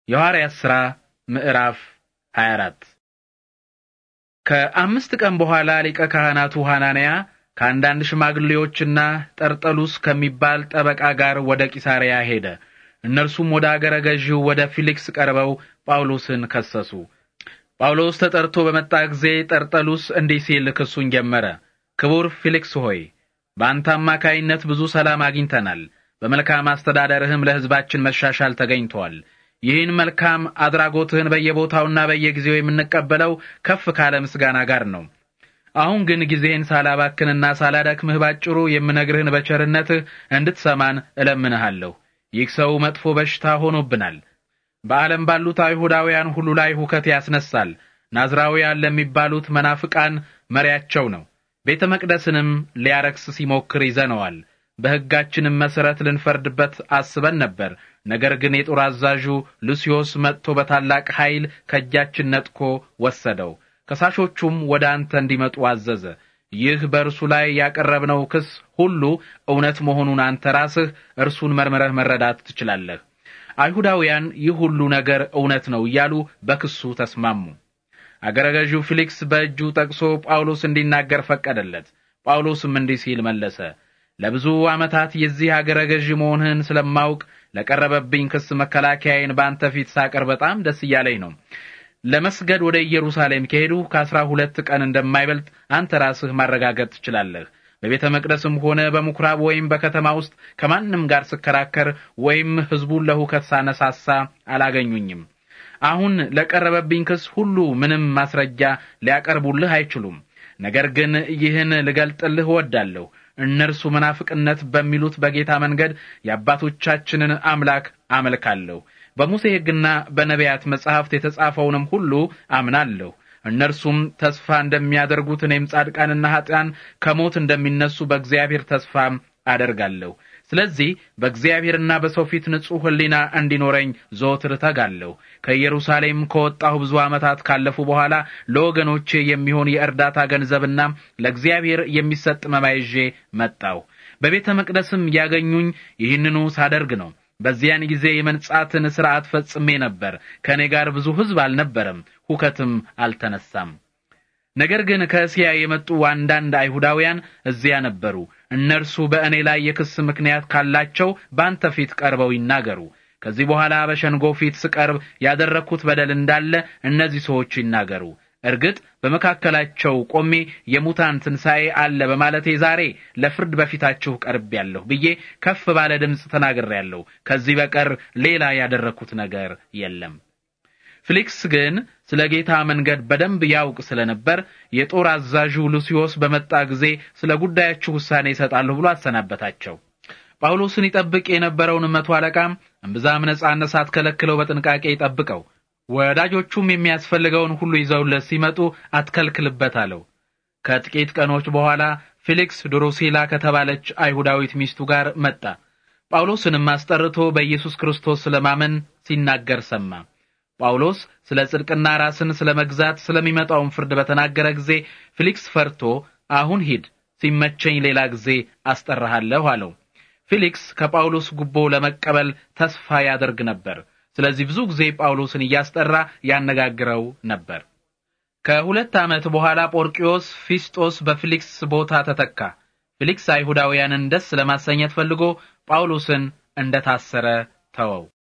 የሐዋርያት ሥራ ምዕራፍ 24 ከአምስት ቀን በኋላ ሊቀ ካህናቱ ሐናንያ ከአንዳንድ ሽማግሌዎችና ጠርጠሉስ ከሚባል ጠበቃ ጋር ወደ ቂሳርያ ሄደ። እነርሱም ወደ አገረ ገዢው ወደ ፊሊክስ ቀርበው ጳውሎስን ከሰሱ። ጳውሎስ ተጠርቶ በመጣ ጊዜ ጠርጠሉስ እንዲህ ሲል ክሱን ጀመረ። ክቡር ፊሊክስ ሆይ በአንተ አማካይነት ብዙ ሰላም አግኝተናል። በመልካም አስተዳደርህም ለሕዝባችን መሻሻል ተገኝቷል። ይህን መልካም አድራጎትህን በየቦታውና በየጊዜው የምንቀበለው ከፍ ካለ ምስጋና ጋር ነው። አሁን ግን ጊዜህን ሳላባክንና ሳላደክምህ ባጭሩ የምነግርህን በቸርነትህ እንድትሰማን እለምንሃለሁ። ይህ ሰው መጥፎ በሽታ ሆኖብናል። በዓለም ባሉት አይሁዳውያን ሁሉ ላይ ሁከት ያስነሳል። ናዝራውያን ለሚባሉት መናፍቃን መሪያቸው ነው። ቤተ መቅደስንም ሊያረክስ ሲሞክር ይዘነዋል። በሕጋችንም መሠረት ልንፈርድበት አስበን ነበር። ነገር ግን የጦር አዛዡ ሉሲዮስ መጥቶ በታላቅ ኃይል ከእጃችን ነጥቆ ወሰደው። ከሳሾቹም ወደ አንተ እንዲመጡ አዘዘ። ይህ በእርሱ ላይ ያቀረብነው ክስ ሁሉ እውነት መሆኑን አንተ ራስህ እርሱን መርምረህ መረዳት ትችላለህ። አይሁዳውያን ይህ ሁሉ ነገር እውነት ነው እያሉ በክሱ ተስማሙ። አገረ ገዢው ፊሊክስ በእጁ ጠቅሶ ጳውሎስ እንዲናገር ፈቀደለት። ጳውሎስም እንዲህ ሲል መለሰ። ለብዙ ዓመታት የዚህ አገረ ገዢ መሆንህን ስለማውቅ ለቀረበብኝ ክስ መከላከያዬን በአንተ ፊት ሳቀር በጣም ደስ እያለኝ ነው። ለመስገድ ወደ ኢየሩሳሌም ከሄዱ ከአስራ ሁለት ቀን እንደማይበልጥ አንተ ራስህ ማረጋገጥ ትችላለህ። በቤተ መቅደስም ሆነ በምኵራብ ወይም በከተማ ውስጥ ከማንም ጋር ስከራከር ወይም ሕዝቡን ለሁከት ሳነሳሳ አላገኙኝም። አሁን ለቀረበብኝ ክስ ሁሉ ምንም ማስረጃ ሊያቀርቡልህ አይችሉም። ነገር ግን ይህን ልገልጥልህ እወዳለሁ። እነርሱ መናፍቅነት በሚሉት በጌታ መንገድ የአባቶቻችንን አምላክ አመልካለሁ። በሙሴ ሕግና በነቢያት መጻሕፍት የተጻፈውንም ሁሉ አምናለሁ። እነርሱም ተስፋ እንደሚያደርጉት እኔም ጻድቃንና ኀጢአን ከሞት እንደሚነሱ በእግዚአብሔር ተስፋ አደርጋለሁ። ስለዚህ በእግዚአብሔርና በሰው ፊት ንጹሕ ሕሊና እንዲኖረኝ ዘወትር እተጋለሁ። ከኢየሩሳሌም ከወጣሁ ብዙ ዓመታት ካለፉ በኋላ ለወገኖቼ የሚሆን የእርዳታ ገንዘብና ለእግዚአብሔር የሚሰጥ መባ ይዤ መጣሁ። በቤተ መቅደስም ያገኙኝ ይህንኑ ሳደርግ ነው። በዚያን ጊዜ የመንጻትን ሥርዓት ፈጽሜ ነበር። ከእኔ ጋር ብዙ ሕዝብ አልነበረም፣ ሁከትም አልተነሳም። ነገር ግን ከእስያ የመጡ አንዳንድ አይሁዳውያን እዚያ ነበሩ። እነርሱ በእኔ ላይ የክስ ምክንያት ካላቸው በአንተ ፊት ቀርበው ይናገሩ። ከዚህ በኋላ በሸንጎ ፊት ስቀርብ ያደረግኩት በደል እንዳለ እነዚህ ሰዎች ይናገሩ። እርግጥ በመካከላቸው ቆሜ የሙታን ትንሣኤ አለ በማለቴ ዛሬ ለፍርድ በፊታችሁ ቀርቤያለሁ ብዬ ከፍ ባለ ድምፅ ተናግሬያለሁ። ከዚህ በቀር ሌላ ያደረግኩት ነገር የለም። ፊሊክስ ግን ስለ ጌታ መንገድ በደንብ ያውቅ ስለነበር የጦር አዛዡ ሉሲዮስ በመጣ ጊዜ ስለ ጉዳያችሁ ውሳኔ ይሰጣለሁ ብሎ አሰናበታቸው። ጳውሎስን ይጠብቅ የነበረውን መቶ አለቃም እምብዛም ነጻነት ሳትከለክለው በጥንቃቄ ይጠብቀው፣ ወዳጆቹም የሚያስፈልገውን ሁሉ ይዘውለት ሲመጡ አትከልክልበት አለው። ከጥቂት ቀኖች በኋላ ፊሊክስ ድሮሲላ ከተባለች አይሁዳዊት ሚስቱ ጋር መጣ። ጳውሎስንም አስጠርቶ በኢየሱስ ክርስቶስ ስለማመን ሲናገር ሰማ። ጳውሎስ ስለ ጽድቅና ራስን ስለ መግዛት ስለሚመጣውን ፍርድ በተናገረ ጊዜ ፊሊክስ ፈርቶ አሁን ሂድ፣ ሲመቸኝ ሌላ ጊዜ አስጠራሃለሁ አለው። ፊሊክስ ከጳውሎስ ጉቦ ለመቀበል ተስፋ ያደርግ ነበር። ስለዚህ ብዙ ጊዜ ጳውሎስን እያስጠራ ያነጋግረው ነበር። ከሁለት ዓመት በኋላ ጶርቂዮስ ፊስጦስ በፊሊክስ ቦታ ተተካ። ፊሊክስ አይሁዳውያንን ደስ ለማሰኘት ፈልጎ ጳውሎስን እንደታሰረ ተወው።